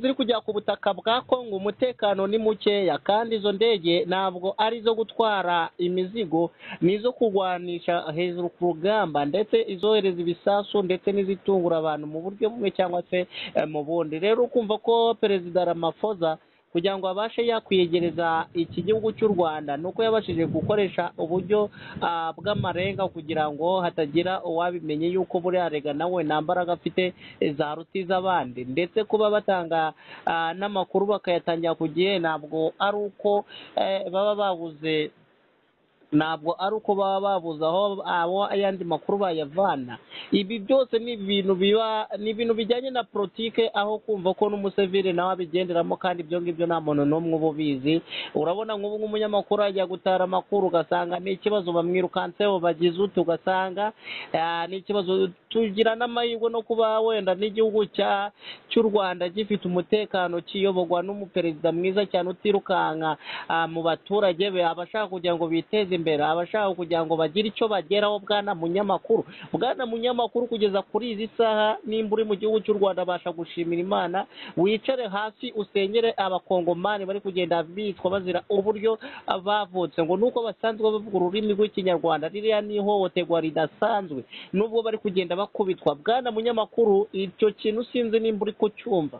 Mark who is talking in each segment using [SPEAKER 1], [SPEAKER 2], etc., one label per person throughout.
[SPEAKER 1] ziri kujya ku butaka bwa Kongo umutekano ni mukeya kandi izo ndege ntabwo ari izo gutwara imizigo ni izo kurwanisha hejuru ku rugamba ndetse izohereza ibisasu ndetse n'izitungura abantu mu buryo bumwe cyangwa se eh, mu bundi rero ukumva ko perezida Ramaphosa kugira ngo abashe yakwiyegereza iki gihugu cy'u Rwanda nuko yabashije gukoresha uburyo ah, bw'amarenga kugira ngo hatagira uwabimenya yuko buriya rega nawe nta mbaraga afite eh, zaruta iz'abandi ndetse kuba batanga ah, n'amakuru bakayatangira ku gihe ntabwo ari uko eh, baba babuze ntabwo ari uko baba babuze aho abo ayandi makuru bayavana ibi byose ni ibintu biba ni ibintu bijyanye na politike aho kumva ko n'umusivili nawe abigenderamo kandi ibyo ngibyo nta muntu n'umwe uba ubizi urabona nk'ubu nk'umunyamakuru ajya gutara amakuru ugasanga ni ikibazo bamwirukanseho bagize uti ugasanga ah, ni ikibazo tugira n'amahirwe no kuba wenda n'igihugu cya- cy'u Rwanda gifite umutekano kiyoborwa n'umuperezida mwiza cyane utirukanka ah, mu baturage be abashaka kugira ngo biteze imbere abashaka kugira ngo bagire icyo bageraho bwana munyamakuru bwana munyamakuru kugeza kuri izi saha nimba uri mu gihugu cy'u Rwanda abasha gushimira Imana wicare hasi usengere abakongomani bari kugenda bicwa bazira uburyo ah, bavutse ngo nuko basanzwe bavuga ururimi rw'ikinyarwanda ririya ni ihohoterwa ridasanzwe nubwo bari kugenda bakubitwa bwana munyamakuru icyo kintu sinzi nimba uri kucyumva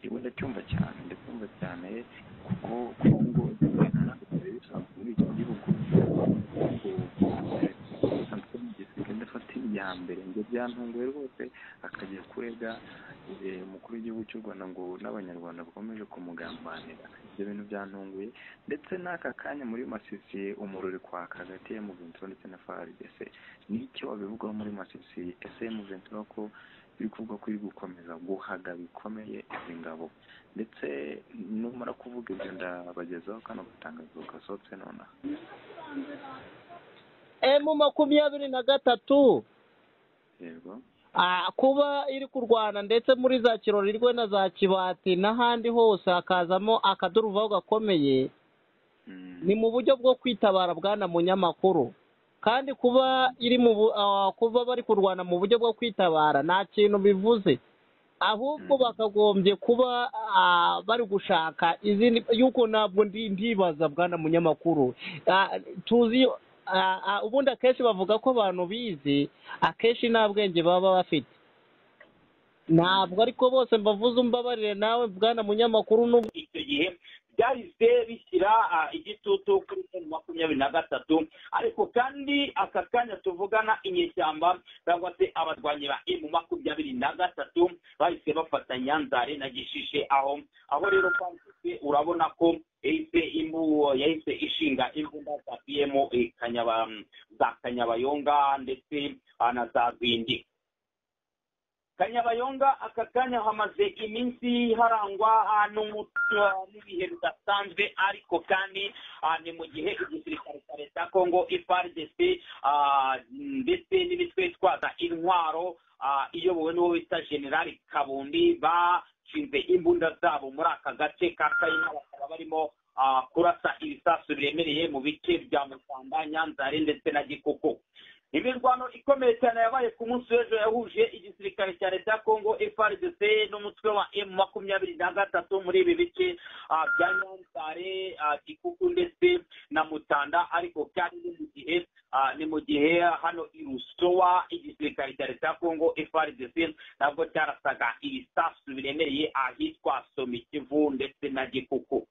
[SPEAKER 2] yewe ndacyumva cyane ndacyumva cyane kuko kuko ngo muri iki gihugu gisigaye afata iya mbere ngo byantunguye rwose akajya kurega eh, umukuru w'igihugu cy'u rwanda ngo n'abanyarwanda bakomeje kumugambanira ibyo bintu byantunguye ndetse n'aka kanya muri masisi umuriro kwaka hagati ya muventuro ndetse na frdc nicyo babivugaho muri masisi ese muventuro ko biri kuvuga ko iri gukomeza guhaga bikomeye izi ngabo ndetse numara kuvuga ibyo ndabagezaho kano gatangazo gasohotse nonaha
[SPEAKER 1] emu makumyabiri na gatatu
[SPEAKER 2] yego
[SPEAKER 1] Ah, kuba iri kurwana ndetse muri za kirorirwe na za kibati n'ahandi hose hakazamo akaduruvaho gakomeye
[SPEAKER 2] Mm.
[SPEAKER 1] ni mu buryo bwo kwitabara bwana munyamakuru kandi kuba iri mu bu- ah, kuba bari kurwana mu buryo bwo kwitabara nta kintu bivuze ahubwo
[SPEAKER 2] Mm.
[SPEAKER 1] bakagombye kuba ah, bari gushaka izindi yuko ntabwo ndi ndibaza bwana munyamakuru Ah, tuzi ah, ah, ubundi akenshi bavuga ko abantu bize akenshi nta bwenge baba bafite ntabwo ariko bose mbavuze umbabarire nawe bwana munyamakuru n'ubwo
[SPEAKER 3] icyo gihe byahise bishyira ah, igitutu kuri toni makumyabiri na gatatu ariko kandi aka kanya tuvugana inyeshyamba cyangwa se abarwanyi ba emu makumyabiri na gatatu bahise bafata nyanzare na gishishe aho aho rero kwanditse urabona ko yahise imbu yahise ishinga imbunda za piyemu eh, Kanyaba- za kanyabayonga ndetse ah, na za bindi kanyabayonga aka kanya hamaze iminsi harangwa ah, n'umuco, ah, n'ibihe bidasanzwe ariko kandi ah, ni mu gihe igisirikare cya leta ya kongo ifrdc ah, ndetse n'imitwe itwaza intwaro ah, iyobowe n'uwo bita generali kabundi bashinze imbunda zabo muri aka gace ka kayina bakaba barimo ah, kurasa ibisasu biremereye mu bice bya musamba nyanzare ndetse na gikoko imirwano ikomeye cyane yabaye ku munsi w'ejo yahuje igisirikare cya leta ya kongo frdc n'umutwe wa m makumyabiri na gatatu muri ibi bice ah, bya nyanzare ah, gikuku ndetse na mutanda ariko kandi ni mu gihe ah, ni mu gihe hano i rusowa igisirikare cya leta ya kongo frdc nabwo cyarasaga ibisasu biremereye ahitwa somikivu ndetse na gikuku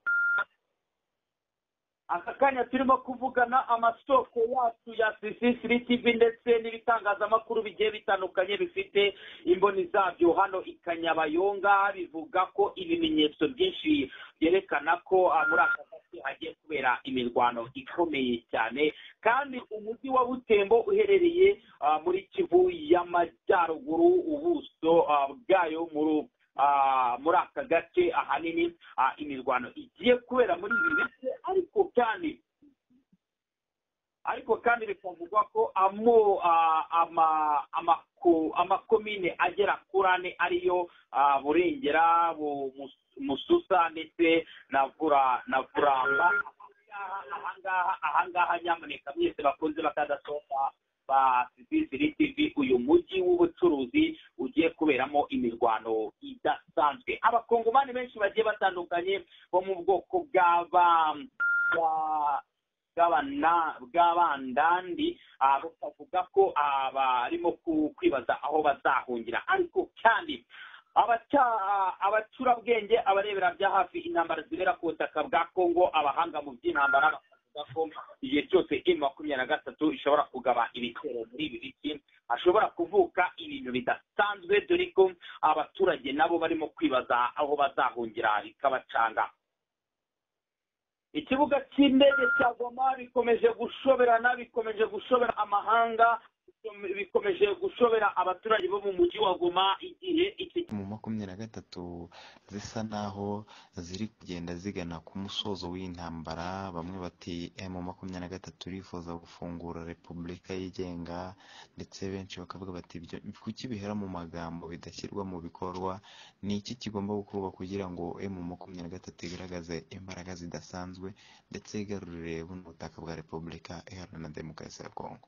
[SPEAKER 3] aka kanya turimo kuvugana amasoko yacu ya sisisiri tivi ndetse n'ibitangazamakuru bigiye bitandukanye bifite imboni zabyo hano i kanyabayonga bivuga ko ibimenyetso byinshi byerekana ko ah, muri aka gace hagiye kubera imirwano ikomeye cyane kandi umujyi wa butembo uherereye ah, muri kivu y'amajyaruguru ubuso ah, bwayo muri ah, muri aka gace ahanini ah, imirwano igiye kubera muri ibi bice ariko kandi ariko kandi bikavugwa ko amo ah, ama amako- amakomine agera kuri ane ariyo ah, burengera Bu- Mus- mususa ndetse na vura na vuramba ahangaha ahangaha ahangaha nyamuneka mwese bakunze bakadasohoka basibisiri tv uyu mujyi w'ubucuruzi ugiye kuberamo imirwano idasanzwe abakongomani benshi bagiye batandukanye bo mu bwoko bw'aba bwa- bw'abana- bw'abandandi ah, bakavuga ko ah, barimo ku- kwibaza aho bazahungira ariko kandi abacya- ah, abacurabwenge abarebera bya hafi intambara zibera ku butaka bwa kongo abahanga mu by'intambara bavuga ko igihe cyose m makumyabiri na gatatu ishobora kugaba ibitero muri ibi bice hashobora kuvuka ibintu bidasanzwe dore ko abaturage nabo barimo kwibaza aho bazahungira bikabacanga ikibuga cy'indege cya goma bikomeje gushoberana bikomeje gushobera amahanga bikomeje gushobera abaturage bo mu mujyi wa goma igihe iki
[SPEAKER 2] mu makumyabiri na gatatu zisa naho ziri kugenda zigana ku musozo w'intambara bamwe bati emu makumyabiri na gatatu irifuza gufungura repubulika yigenga ndetse benshi bakavuga bati "Ibyo kuki bihera mu magambo bidashyirwa mu bikorwa ni iki kigomba gukorwa kugira ngo emu makumyabiri na gatatu igaragaze imbaraga zidasanzwe ndetse igarurire buno butaka bwa repubulika iharanira demokarasi ya kongo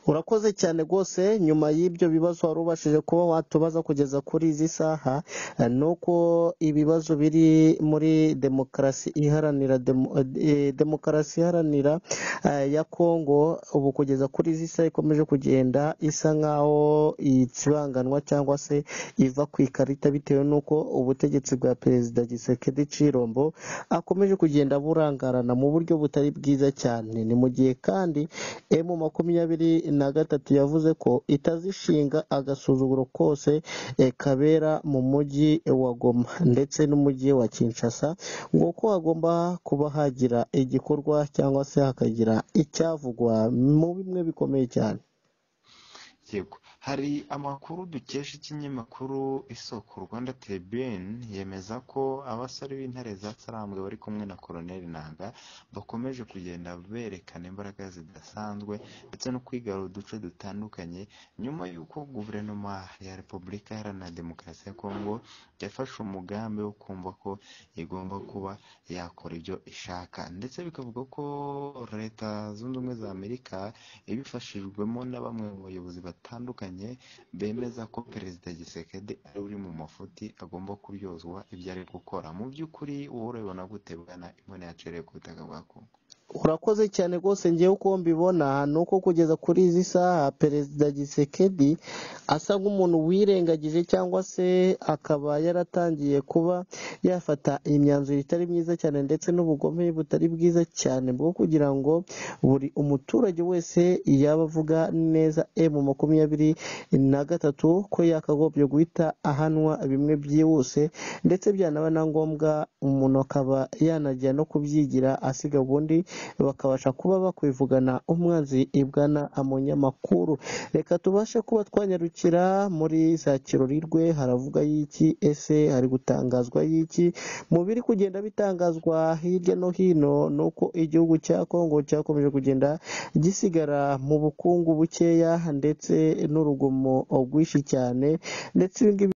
[SPEAKER 4] urakoze cyane rwose nyuma y'ibyo bibazo wari ubashije kuba watubaza kugeza kuri izi saha eh, nuko ibibazo biri muri demokarasi iharanira demo- eh, demokarasi iharanira eh, ya kongo ubu kugeza kuri izi saha ikomeje kugenda isa nk'aho ikibanganwa cyangwa se iva ku ikarita bitewe n'uko ubutegetsi bwa perezida gisekedi cirombo akomeje kugenda burangarana mu buryo butari bwiza cyane ni mu gihe kandi emu makumyabiri na gatatu yavuze ko itazishinga agasuzuguro kose eh, kabera mu mujyi wa goma ndetse n'umujyi wa kinshasa ngo ko hagomba kuba hagira igikorwa cyangwa se hakagira icyavugwa mu bimwe bikomeye cyane
[SPEAKER 2] yego hari amakuru dukesha ikinyamakuru isoko rwanda tribune yemeza ko abasore b'intare za sarambwe bari kumwe na koroneli nanga bakomeje kugenda berekana imbaraga zidasanzwe ndetse no kwigarura uduce dutandukanye nyuma y'uko guverinoma ya repubulika iharanira demokarasi ya kongo yafashe umugambi wo kumva ko igomba kuba yakora ibyo ishaka ndetse bikavuga ko leta zunze ubumwe za amerika ibifashijwemo na bamwe mu bayobozi batandukanye bemeza ko perezida gisekedi ari uri mu mafuti agomba kuryozwa ibyo ari gukora mu by'ukuri wowe urabibona gute bwana imbone yacereye ku butaka bwa kongo
[SPEAKER 4] urakoze cyane rwose ngewe uko mbibona ni uko kugeza kuri izi saha perezida gisekedi asa nk'umuntu wirengagije cyangwa se akaba yaratangiye kuba yafata imyanzuro itari myiza cyane ndetse n'ubugome butari bwiza cyane bwo kugira ngo buri umuturage wese yaba avuga neza emu makumyabiri na gatatu ko yakagombye guhita ahanwa bimwe byihuse ndetse byanaba na ngombwa umuntu akaba yanajya no kubyigira asiga ubundi bakabasha kuba bakwivugana umwanzi ibwana amunyamakuru reka tubashe kuba twanyarukira muri za kirorirwe haravuga y'iki ese hari gutangazwa y'iki mu biri kugenda bitangazwa hirya no hino ni uko igihugu cya kongo cyakomeje kugenda gisigara mu bukungu bukeya ndetse n'urugomo rwinshi cyane ndetse ibi ngibi